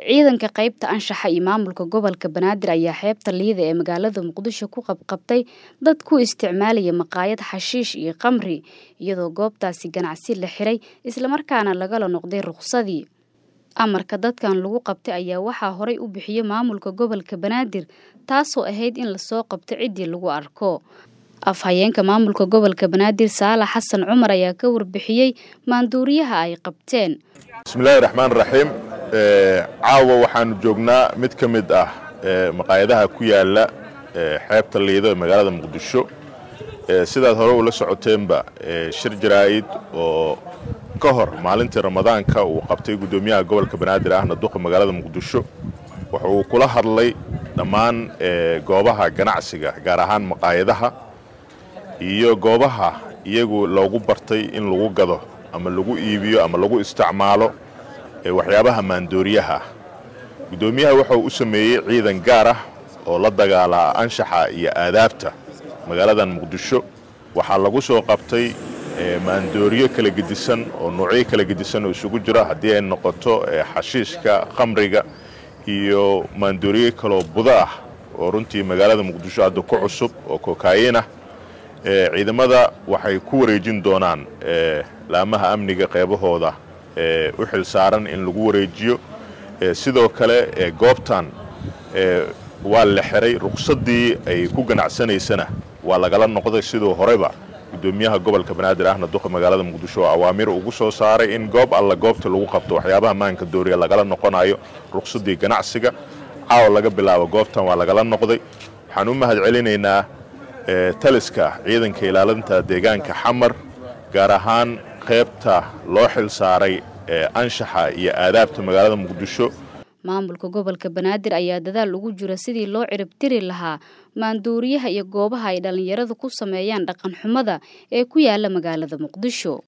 ciidanka qaybta anshaxa iyo maamulka gobolka banaadir ayaa xeebta liida ee magaalada muqdisho ku qabqabtay dad ku isticmaalaya maqaayad xashiish iyo khamri iyadoo goobtaasi ganacsi la xiray islamarkaana lagala noqday ruqsadii amarka dadkan lagu qabtay ayaa waxaa horay u bixiyey maamulka gobolka banaadir taasoo ahayd in lasoo qabto ciddii lagu arko afhayeenka maamulka gobolka banaadir saalax xasan cumar ayaa ka warbixiyey maanduuriyaha ay qabteen bismillahi raxmaan raxiim caawa waxaanu joognaa mid ka mid ah maqaayadaha ku yaala xeebta liido ee magaalada muqdisho sidaad hore ula socoteenba shir jaraa'id oo ka hor maalintii ramadaanka uu qabtay guddoomiyaha gobolka banaadir ahna duqa magaalada muqdisho waxa uu kula hadlay dhammaan goobaha ganacsiga gaar ahaan maqaayadaha iyo goobaha iyagu loogu bartay in lagu gado ama lagu iibiyo ama lagu isticmaalo waxyaabaha maandooriyaha guddoomiyaha wuxuu u sameeyey ciidan gaar ah oo la dagaalaa anshaxa iyo aadaabta magaaladan muqdisho waxaa lagu soo qabtay maandooriyo kala gedisan oo noocyo kala gedisan oo isugu jira haddii ay noqoto xashiishka khamriga iyo maandooriyo kaloo budo ah oo runtii magaalada muqdisho hadda ku cusub oo kokaayin ah ciidamada waxay ku wareejin doonaan laamaha amniga qeybahooda u xil saaran in lagu wareejiyo sidoo kale goobtan waa la xiray ruqsaddii ay ku ganacsanaysana waa lagala noqday siduu horeyba guddoomiyaha gobolka banaadir ahna duqa magaalada muqdisho oo awaamir ugu soo saaray in goob alla goobta lagu qabto waxyaabaha maanka dooriya lagala noqonayo ruqsaddii ganacsiga caawa laga bilaabo goobtan waa lagala noqday waxaan u mahad celinaynaa taliska ciidanka ilaalinta deegaanka xamar gaar ahaan qaybta loo xil saaray anshaxa iyo aadaabta magaalada muqdisho maamulka gobolka banaadir ayaa dadaal ugu jira sidii loo ciribtiri lahaa maanduuriyaha iyo goobaha ay dhallinyaradu ku sameeyaan dhaqan xumada ee ku yaala magaalada muqdisho